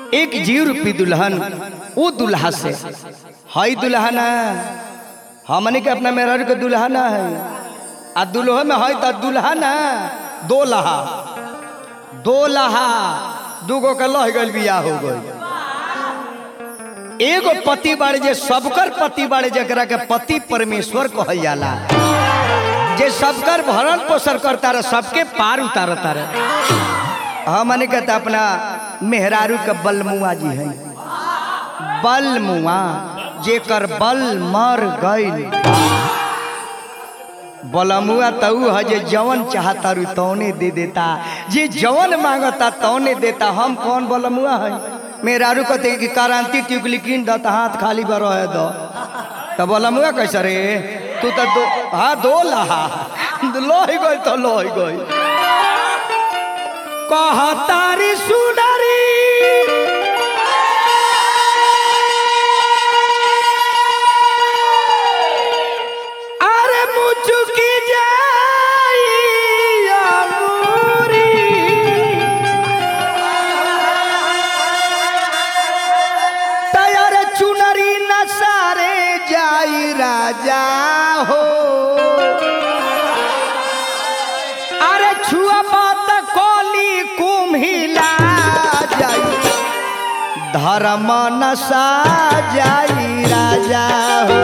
एक जीव रूपी दुल्हन वो दुल्हा से हई दुल्हना हमने के अपना मेहरारू के दुल्हना है आ दुल्हो में है तो दुल्हना दो लहा दो लहा दूगो के लह गइल बियाह हो गई एगो पति बाड़े जे सबकर पति बाड़े जकरा के पति परमेश्वर कहल जाला जे सबकर भरण पोषण करता रहे सबके पार उतारता रहे हमने कहता अपना मेहरारू के बलमुआ जी है बलमुआ जेकर बल मर गइल बलमुआ तऊ है जे जवन चाहता रू तौने दे देता जे जवन मांगता तौने देता हम कौन बलमुआ है मेहरारू कहते कि क्रांति टिकली कीन द त हाथ खाली बर रहे दो तो बलमुआ कैसे रे तू तो दो हाँ दो लहा लोही गई तो लोही गई कहतारी सुनरी अरे मुचुकी जाई अमूरी तैयार चुनरी न सारे जाई राजा हो अरे छुआ बात कोली कुम्हिला जाई धर्म नशा जाई राजा हो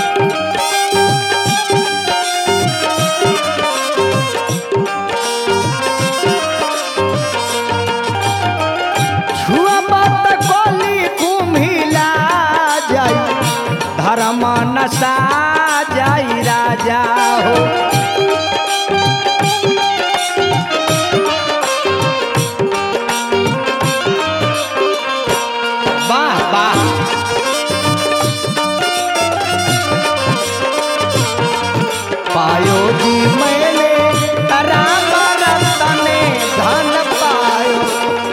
छुआ बात कोली कुम्हिला जाई धर्म नशा जाई राजा हो वाह वाह पायो जी मैंने राम रतन धन पायो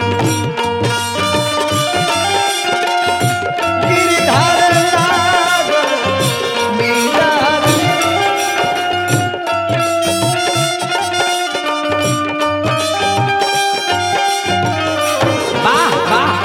गिरधर सागर मीरा वाह वाह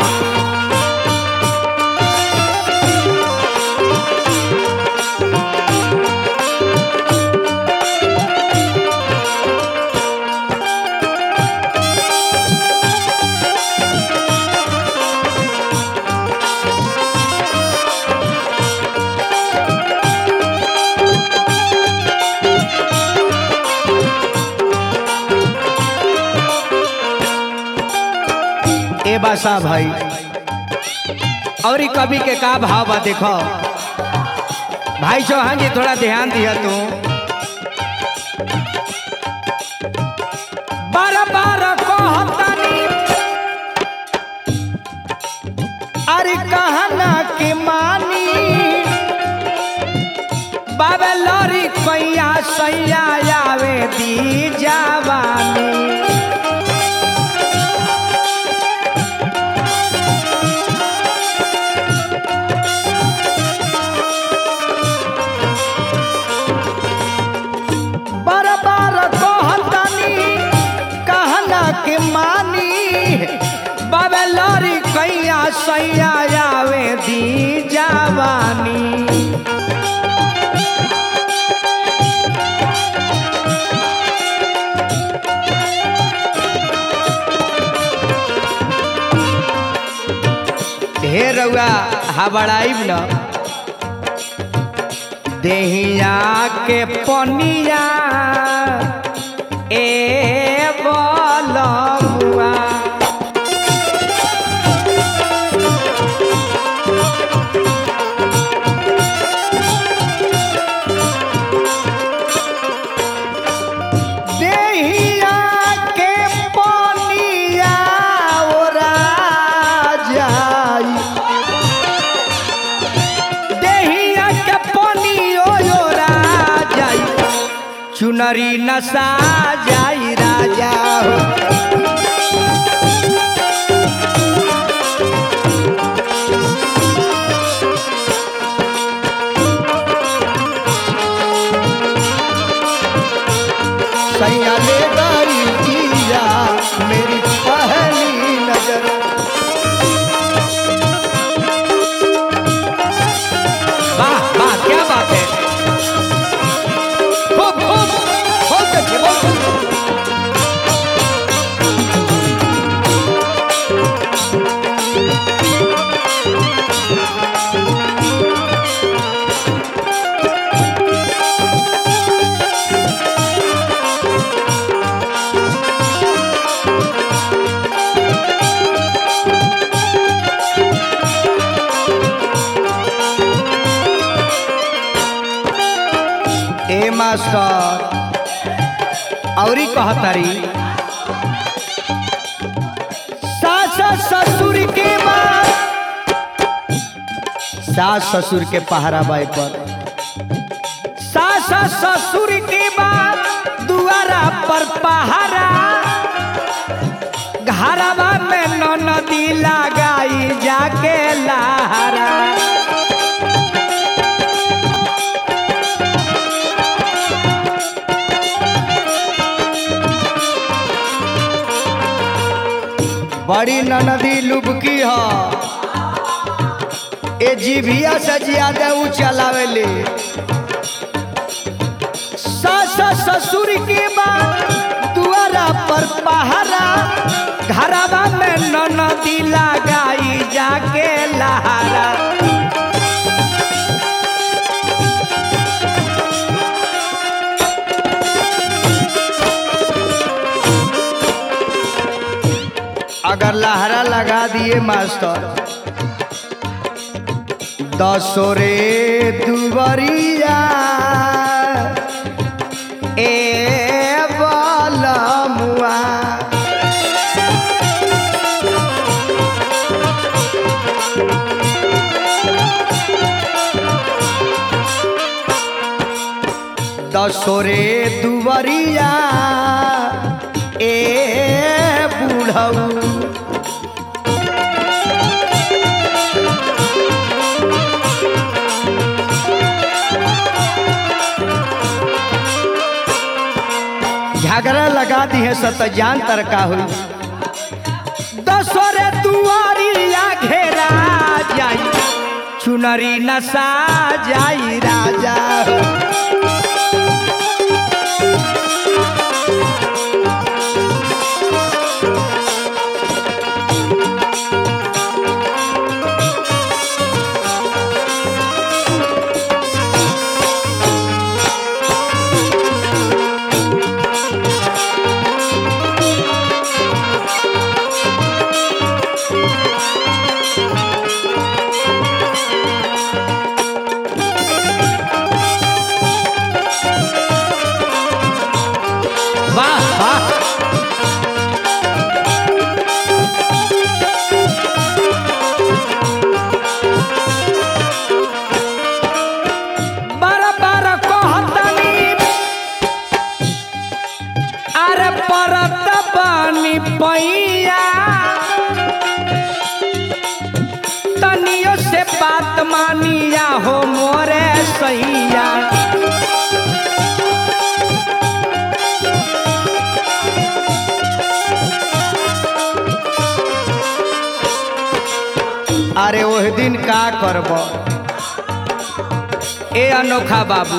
ए बासा भाई और ई कवि के का भाव बा देखो भाई चौहान जी थोड़ा ध्यान दिया तू बार बार कहतनी अरे कहना के मानी बाबे लरी कैया सैया आवे दी जवानी बार बार कहतनी कहना के मानी बाबे लरी कैया सैया आवे दी जवानी ढेर रउआ हबड़ाइब न देहिया के पनिया ए बलमुआ देहिया के पनिया ओरा जाई देहिया के पनियो ओरा जाई चुनरी नसा जाई राजा हो सैया ले गई जिया मेरी पहली नजर ए मास्टर औरी कहतारी सास ससुर के बाद सास ससुर के पहरा बाई पर सास ससुर के बाद दुआरा पर पहरा घरवा में नदी लगाई जाके लहरा बड़ी ननदी लुबकी ह ए जीभिया से ज्यादा ऊ चलावेले सास ससुर के बाद दुआरा पर पहरा घरवा में ननदी लगाई जाके लहरा अगर लहरा लगा दिए मास्टर दसो रे दुबरिया ए बलमुआ दसो रे दुबरिया ए बूढ़ऊ झगड़ा लगा दी है सत जान तरका हुई दसोरे दुआरिया घेरा जाई चुनरी नसा जाई राजा हो। वाह वाह बार बार कहतनी अरे परत बनी पैया तनियो से बात मानिया हो मोरे सैया अरे ओह दिन का करब ए अनोखा बाबू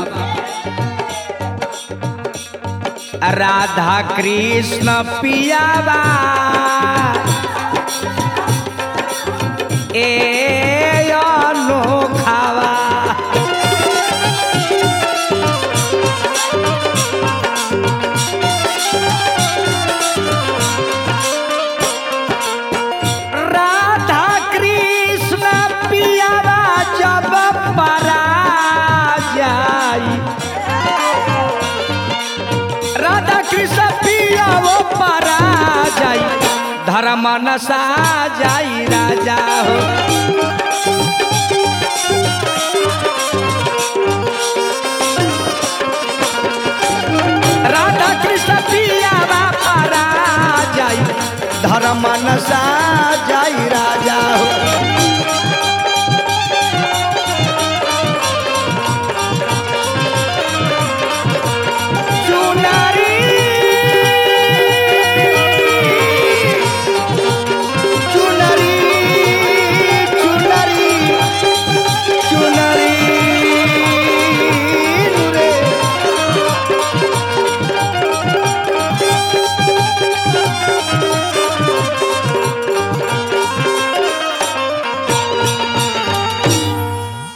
राधा कृष्ण पियावा ए अनोखावा राधा कृष्ण पियावा जब परा जाई राधा कृष्ण पिया वो परा जाई धर्म नसा जाई राजा हो राधा कृष्ण पिया वो परा जाई धर्म नसा